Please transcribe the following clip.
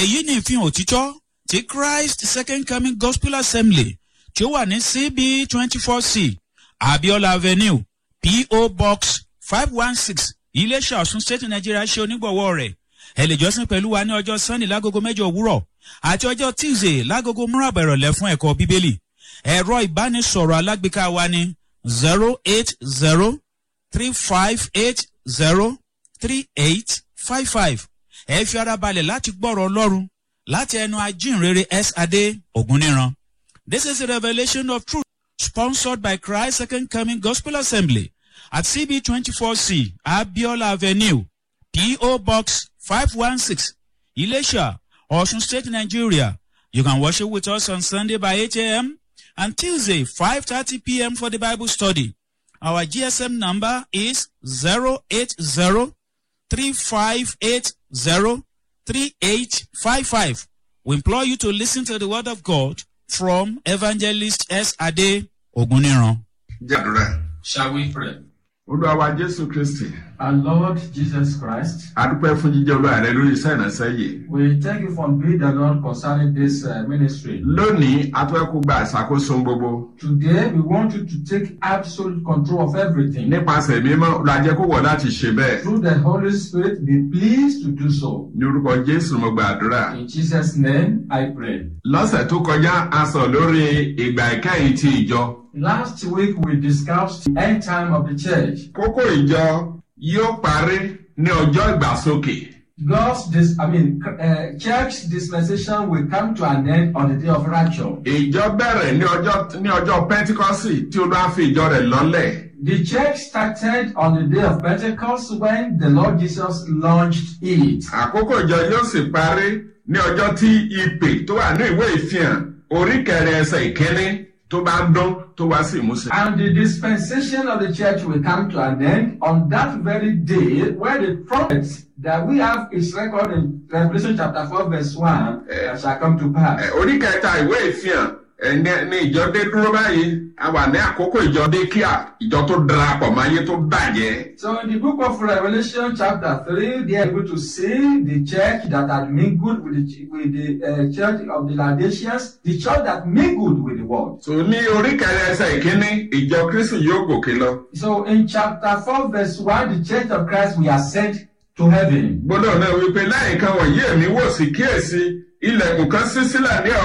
èyí ni ìfihàn òtítọ́ ti christ second coming gospel assembly tí ó wà ní cb twenty four c abiola avenue po box five one six iléeṣẹ́ ọ̀sùn state nigeria ṣe onígbọ̀wọ́ rẹ̀ ẹ lè jọ́sìn pẹ̀lú wa ní ọjọ́ sunday lágogo mẹ́jọ òwúrọ̀ àti ọjọ́ tuesday lágogo márùn-ún ìrọ̀lẹ́ fún ẹ̀kọ́ bíbélì ẹ̀rọ ìbánisọ̀rọ̀ alágbèéká wa ní zero eight zero three five eight zero three eight five five ẹ fi ara balẹ̀ láti gbọ́rọ̀ ọlọ́run láti ẹnu ajínrere s adé ògúnníran. this is a revelation of truth sponsored by christ second coming gospel assembly at cb twenty four c abiola avenue po box five one six ilesha osun state nigeria you can worship with us on sunday by eight a.m. and tuesday five thirty p.m. for the bible study our gsm number is zero eight zero three five eight zero three eight five five. We implore you to listen to the word of God from Evangelist S. Ade Oguniran. jàdúrà Shall we pray? olúwa wa jésù kristi Our Lord Jesus Christ, adúpẹ́ fún jíjẹ́ olúwa rẹ lórí iṣẹ́ ìránṣẹ́ yìí we thank you for being the Lord concerning this uh, ministry. lónìí atúwẹ́kù gba ìṣàkóso gbogbo Today, we want you to take absolute control of everything. nípasẹ̀ mímọ́ olùwàjẹ́ kó wọ̀ láti ṣe bẹ́ẹ̀ Through the Holy Spirit, be pleased to do so. ní orúkọ jésù mo gbàdúrà In Jesus' name, I pray. lọ́sẹ̀ tó kọjá a sọ lórí ìgbà ìkẹyìn ti ìjọ Last week, we discussed the end time of the church. kókó ìjọ yóò parí ní ọjọ́ ìgbàsókè God's, dis- I mean, uh, church dispensation will come to an end on the day of rapture. ìjọ bẹ̀rẹ̀ ní ọjọ́ ní ọjọ́ pentikọ́sì tí olúwa fi ìjọ rẹ̀ lọ́lẹ̀ The church started on the day of Pentecost when the Lord Jesus launched it. àkókò ìjọ yóò sì parí ní ọjọ́ tí ìpè tó wà ní ìwé ìfihàn orí kẹrin ẹsẹ̀ ìkíní tó bá ń dún tó wá sí ìmúṣẹ. And the dispensation of the church will come to an end on that very day where the prophet that we have is recorded in Revelation chapter 4 verse 1 uh, shall come to pass. Ẹ, orí kẹta ìwé ìfihàn ẹ, ní ní ìjọ dé dúró báyìí a wà ní àkókò ìjọ dé kíá ìjọ tó darapọ̀ mọ́ ayé tó bàjẹ́. So in the book of Revelation chapter 3, they are able to see the church that had mingled with the, ch- with the uh, church of the Laodiceans, the church that mingled with the world. so ní orí kẹrin ẹsẹ̀ ìkíní ìjọ kristu yóò gòkè lọ. So in chapter 4 verse 1, the church of Christ will ascend to heaven. gbọ́dọ̀ náà wípé láyìíká wọ̀nyí èmi wò sí kíyèsí ilẹ̀kùn kan ṣí sílẹ̀ ní